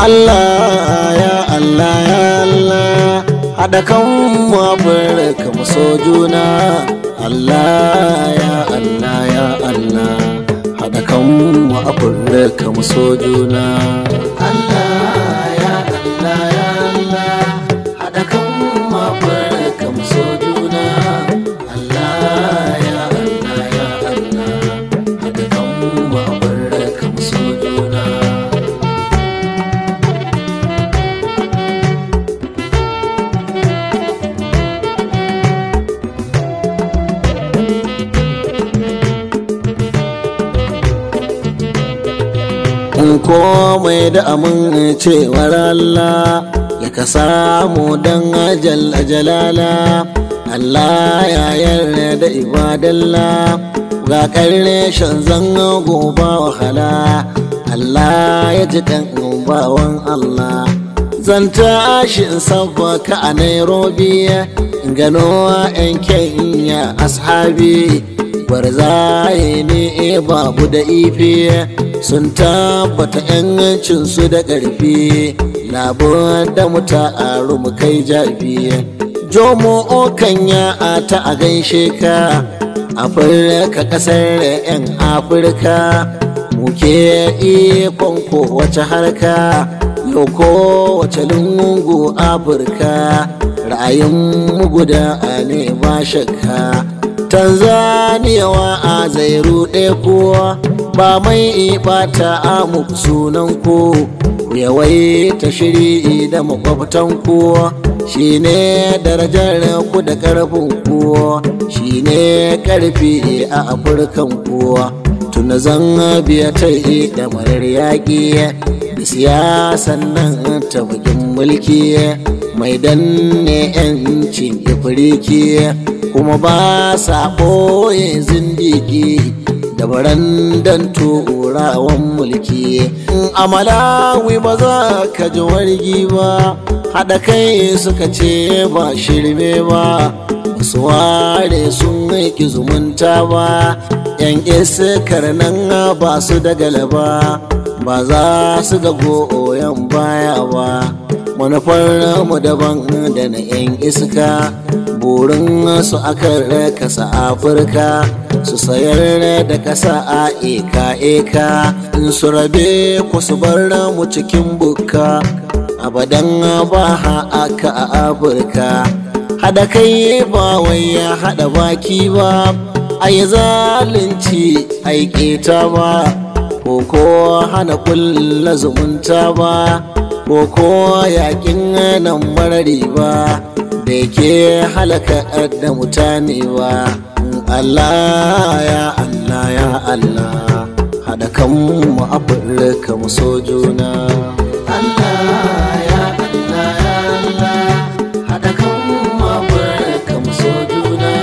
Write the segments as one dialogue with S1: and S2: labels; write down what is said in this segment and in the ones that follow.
S1: Allah ya Allah ya Allah haɗa kan mu Afirka mu so juna Allah ya Allah ya Allah haɗa kan mu Afirka mu so juna Allah ya Allah ya Allah haɗa kan mu Afirka mu so juna Allah ya Allah ya Allah haɗa kan mu Afirka mu so juna in komai da amincewar Allah ya ka samu don ajal jalala Allah ya yarda da ibadalla ga karne shan zanga goba wahala Allah ya ji kan bawan Allah zan tashi in sabbaka a Nairobi in gano 'yan Kenya ashabi gwarzaye ne babu da ife sun tabbata yancinsu da ƙarfi labar da mu ta'aru mu kai jafi jomo okan ya ta a gaishe ka afirka ƙasar 'yan afirka muke ikon kowace harka yau kowace lungu afirka ra'ayin mu guda ne ba shakka tanzania wa a zai ruɗe kowa ba mai bata amu sunan ku yawaita shiri da makwabtan ku shine darajar ku da karfin ku shine karfi a afirkan ku tuna zan biya ta da marar yaƙi da siyasan nan ta bakin mulki mai danne 'yancin ifiriki kuma ba sa ɓoye zindigi da barandan turawan mulki a malawi ba za ka ji wargi ba haɗa kai suka ce ba shirme ba su ware sun ki zumunta ba yan iskar nan ba su da galaba ba za su ga goyon baya ba manufar mu daban da na yan iska burin su aka kasa afirka su sayar da kasa a eka eka in su rabe ku su bar mu cikin bukka abadan ba aka a afirka hada kai ba wai ya hada baki ba a yi zalunci aiketa ba ko ko hana kulla zumunta ba ko ko yakin nan marari ba da yake halaka da mutane ba Allah ya Allah ya Allah haɗa kanmu afirka mu so juna Allah ya Allah ya Allah haɗa kanmu afirka mu so juna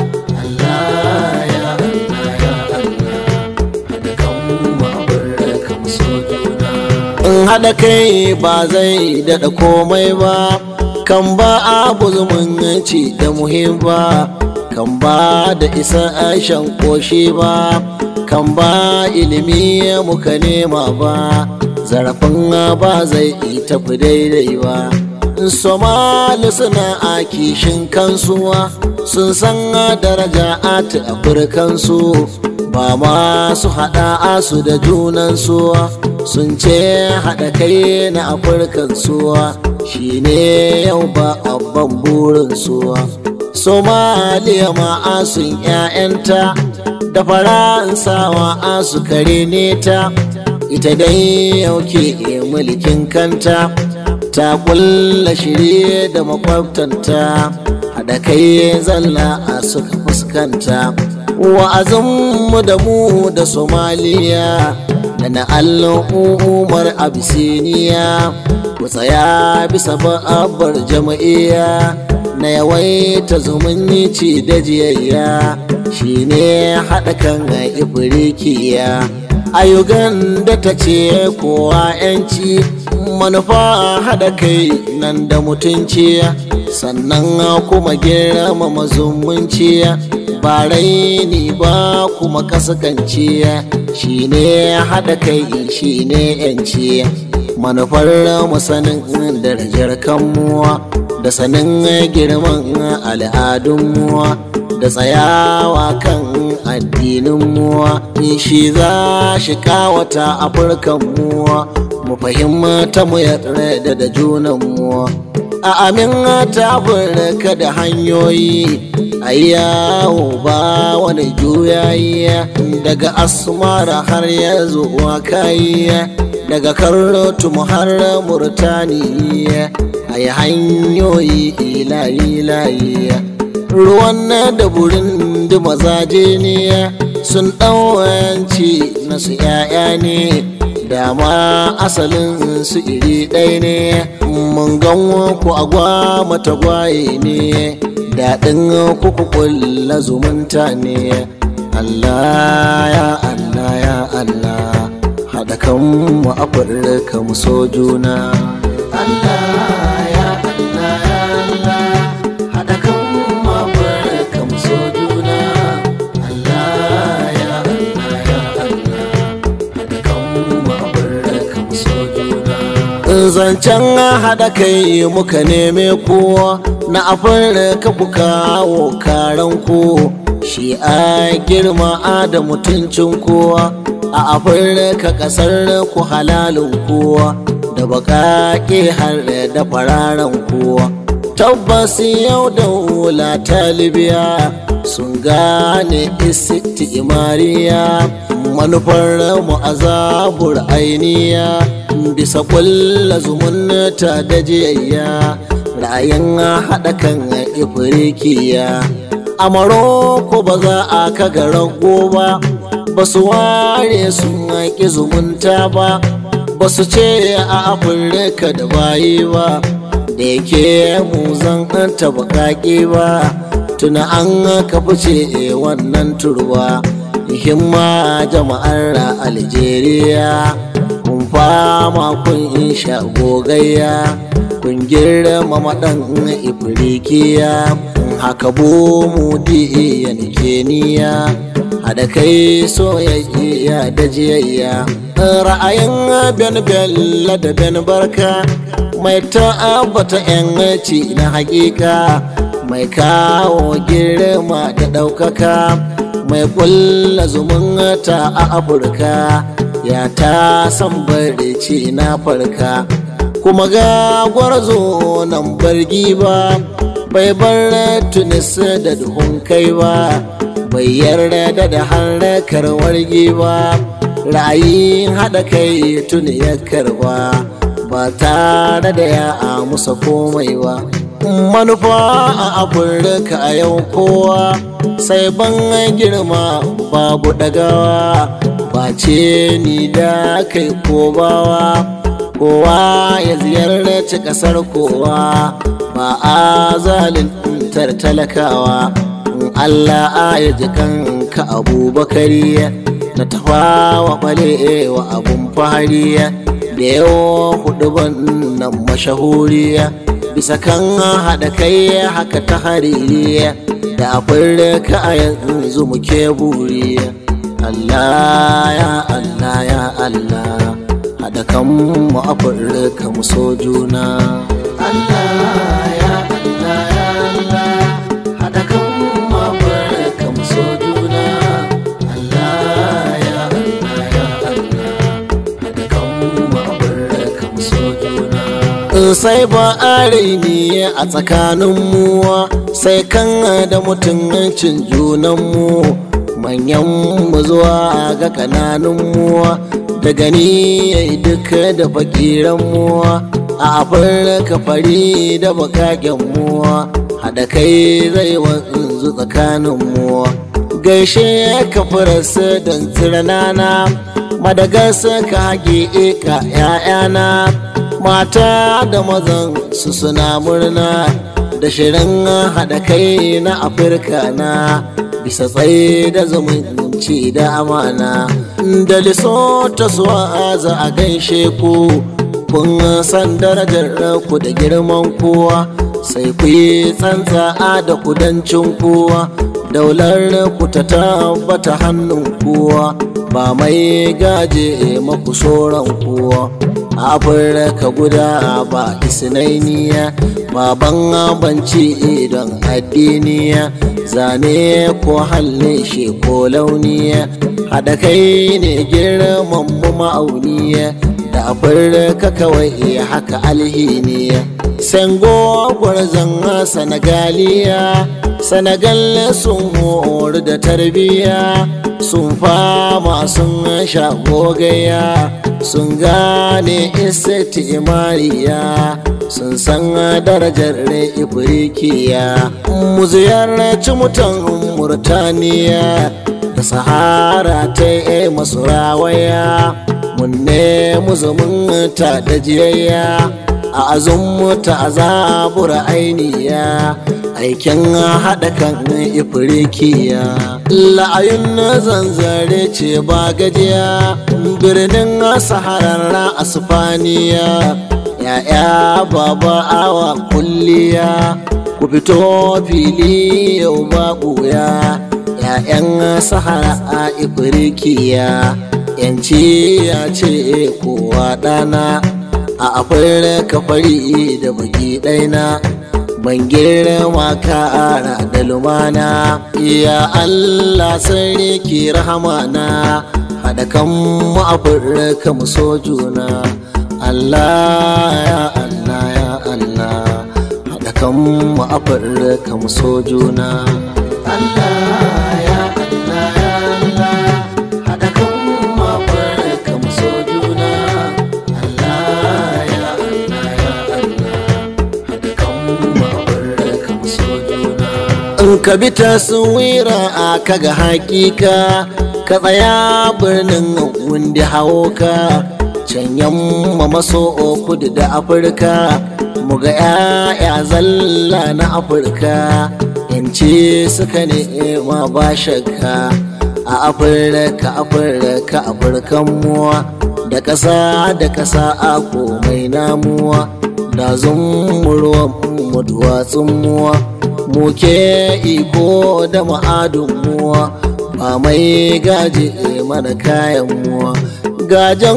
S1: Allah ya Allah ya Allah haɗa kanmu afirka mu so juna in haɗa kai ba zai daɗa komai ba kan ba abu zumunci da muhim ba kan ba da isa shan koshi ba kan ba ilimi muka nema ba zarafin ba zai tafi daidai ba somali suna a kishin kansu sun san daraja a afirkansu ba ma su haɗa asu da junansu sun ce haɗa kai na afirkansu shi ne yau ba abban burinsu somaliya ma asun 'ya'yanta da faransawa asu kare ne ta ita dai yau ke mulkin kanta ta kulla shirye da makwabtanta haɗa kai zalla a suka fuskanta wa'azinmu da mu da somaliya da na al'ummar abisiniya ku tsaya bisa ba'abar jama'iyya na yawaita zumunci da jiyayya shine haɗa kan ifirikiya a da ta ce kowa 'yanci manufa haɗa kai nan da mutunci sannan kuma girmama zumunci ba raini ba kuma kaskanci shine haɗa kai shine 'yanci manufar sanin darajar kanmuwa da sanin girman al'adunmuwa da tsayawa kan addininmuwa shi za shi kawata afirkanmuwa mu fahimta mu yarda da junanmuwa a amin ta ka da hanyoyi a yawo ba wani juyayi daga asmara har ya zuwa kayi daga karrotu har murtaniya a yi hanyoyi ilayi ruwan da burin da mazaje ne sun ɗauwanci na su ‘ya'ya ne dama asalin su iri ɗaya ne mun gan ku agwa mata gwaye ne daɗin kuku kulla zumunta ne Allah ya Allah ya Allah haɗa kan mu afirka mu so juna Allah ya Allah ya Allah haɗa kan mu afirka mu so juna Allah ya Allah ya Allah haɗa kan mu afirka mu so juna zancen haɗa kai muka neme kowa na afirka ku kawo karan ku shi a girma da mutuncin kowa a afirka kasar ku halalin kowa da baƙaƙe har da fararen kowa tabbas yau da wula ta libya sun gane isti imariya manufar mu azabur ainiya bisa kulla zumunta da jiyayya ra'ayin haɗa kan ifirikiya a maroko ba za a kaga rago ba ba su ware sun haƙi zumunta ba ba su ce a afirka da bayi ba da yake mu zan ta baƙaƙe ba tuna an ka fice wannan turba himma jama'ar algeria kun fama kun sha gogayya kun girma maɗan ifirikiya haka bo mu diyan keniya haɗa kai soyayya da jiyayya ra'ayin ben bella da ben barka mai ta'abbata yanci na hakika mai kawo girma da ɗaukaka mai kulla zumunta a afirka ya ta san barci na farka kuma ga gwarzo nan bargi ba bai bar tunis da duhun kai ba bai yarda da harkar wargi ba ra'ayin haɗa kai tuni ya karba ba tare da ya musa komai ba manufa a afirka a yau kowa sai ban girma babu ɗagawa ba ce ni da kai ko bawa kowa ya ziyarci ƙasar kowa ba a zalintar talakawa Allah ya ji kanka abubakari na tafawa bale wa abun fahari da yawa hudu nan mashahuri bisa kan haɗa kai haka ta hari da afirka a yanzu muke buri Allah ya Allah ya Allah haɗa kan mu afirka mu so juna Allah ya Allah ya Allah haɗa kan mu afirka mu so juna Allah ya Allah ya Allah haɗa kan mu afirka mu so juna sai ba a raini a tsakaninmu sai kan da mutuncin junanmu manyan mu zuwa ga kananunmu da gani ya yi duka da fakiranmu a afirka fari da bakakenmu haɗa kai zai wanzu tsakaninmu gaishe ka farasa don tsiranana madagasa ka haƙe ka 'ya'yana mata da mazan su suna murna da shirin haɗa kai na afirka na bisa tsaye da zumunci da amana da lisota suwa za a gaishe ku kun san darajar ku da girman kowa sai ku yi tsantsa da kudancin kowa daular ku ta tabbata hannun kowa ba mai gaje maku soran kowa a afirka guda ba isnainiya baban banci don addiniya zane ko halle shi ko launiya haɗa kai ne girman mu ma'auniya da afirka kawai haka alhiniya sengo gwarzon sanagaliya sanagal sun horu da tarbiya sun fama sun sha gogaya sun gane isati imariya sun san darajar ifrikiya mu ziyarci mutan murtaniya da sahara ta yi masu rawaya mun nemi zumunta da jiyayya a azummuta a zabura ainiya aikin haɗa kan ifirikiya la'ayun zanzare ce ba gajiya birnin saharar asfaniya ya'ya baba awa kulliya ku fito fili yau ba ɓuya ya'yan sahara a ifirikiya yanci ya ce kowa ɗana a afirka fari da baki ɗaina ban girma kara da lumana ya Allah sarki rahamana haɗa kan mu afirka mu so juna Allah ya Allah ya Allah haɗa kan mu afirka mu so juna Allah ya Allah ya Allah haɗa kan mu afirka mu so juna Allah ya Allah ya Allah haɗa kan mu afirka mu so juna in ka bi taswira a kaga hakika ka tsaya birnin wanda hawo ka can yamma maso kudu da afirka mu ga 'ya'ya zalla na afirka yanci suka nema ba shakka a afirka afirka afirkan muwa da ƙasa da ƙasa a komai namuwa da zumurwan mu duwatsun muwa muke iko da ma'adun muwa ba mai gaji mana kayan muwa gajen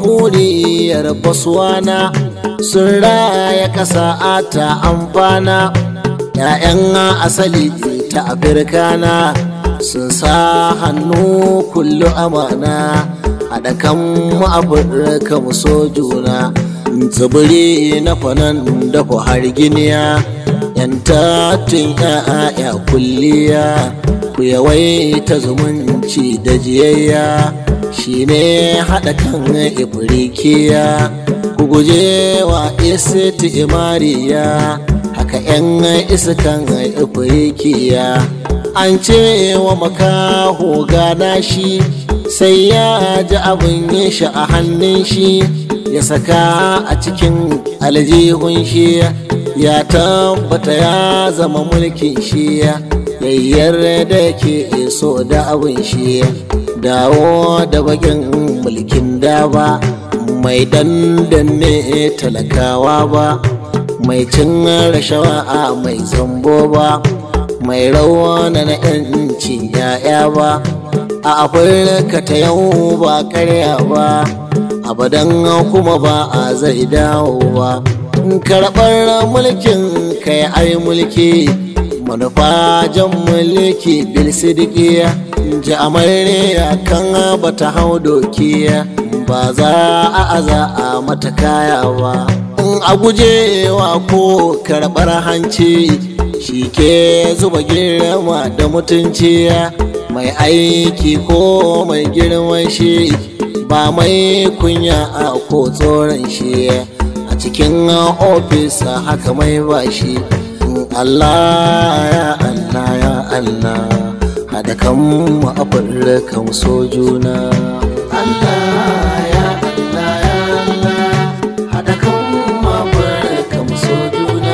S1: huliyar baswana sun raya ƙasa ta amfana ‘ya'yan asali ta afirkana sun sa hannu kullu amana haɗa kan mu afirka mu so juna tsibiri na kwanan da har giniya yan tattun ‘ya'ya kulliya ku yawaita zumunci da jiyayya shine haɗa kan ifirikiya ku guje wa isiti imariya haka 'yan iskan ifirikiya an ce wa makaho gana shi sai ya ji abin yin shi a hannun shi ya saka a cikin aljihun shi ya tabbata ya zama mulkin shi yayyar da ke so da abin shi dawo da bakin mulkin da ba mai dandanne talakawa ba mai cin rashawa a mai zambo ba mai rawa na na yancin ya'ya ba a afirka ta yau ba karya ba abadan kuma ba a zai dawo ba karɓar mulkin kai ai mulki manufa jan mulki bil sidikiya ji amarya kan bata hau dokiya ba za a aza a mata kaya ba in a gujewa ko karɓar hanci shi ke zuba girma da mutunci mai aiki ko mai girman shi ba mai kunya a ko tsoron shi a cikin ofis haka mai bashi Allah ya Allah ya Allah haɗa kan mu afirka mu so juna Allah ya Allah ya Allah haɗa kan mu afirka mu so juna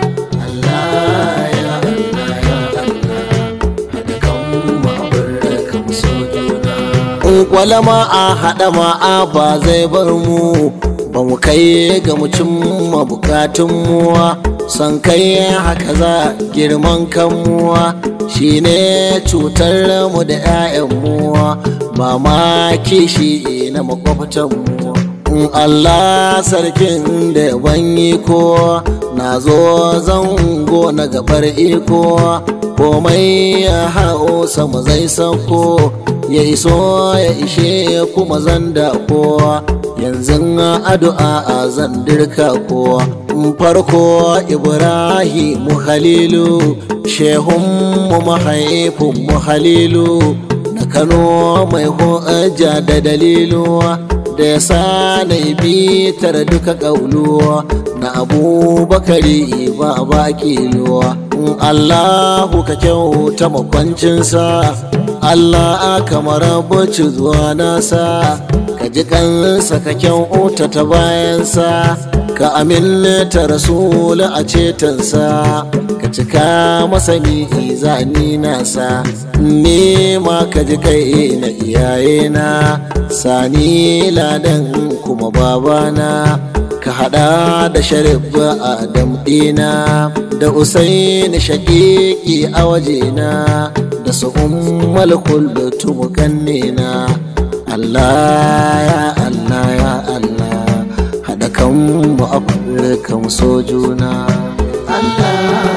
S1: Allah ya Allah ya Allah haɗa kan mu afirka mu so juna in kwalama a haɗa ma'a ba zai bar mu ba mu kai ga mu cimma bukatun muwa son kai haka za girman kanmuwa shine cutar mu da 'ya'yan muwa ba ma kishi na makwabtan mu Allah sarkin da ban iko na zo zango na gabar iko komai ya hau sama zai sauko ya iso ya ishe kuma zan ko yanzu addu'a a zan dirka ko farko ibrahimu halilu shehunmu mahaifinmu halilu na kano mai hujja da dalilu da ya sa na bitar duka ƙauluwa na abubakari ba ba kiluwa allahu ka kyauta makwancinsa allah kamar bacci zuwa nasa ka ji kansa ka kyauta ta bayansa ka aminta rasulu a cetonsa ka cika masa zani nasa nema ka ji kai na iyayena sani ladan kuma babana ka hada da sharif adam dina da usaini shakiki a wajena da su ummal kullutu mukannina Allah ya Allah ya Allah haɗa kanmu a kan so juna Allah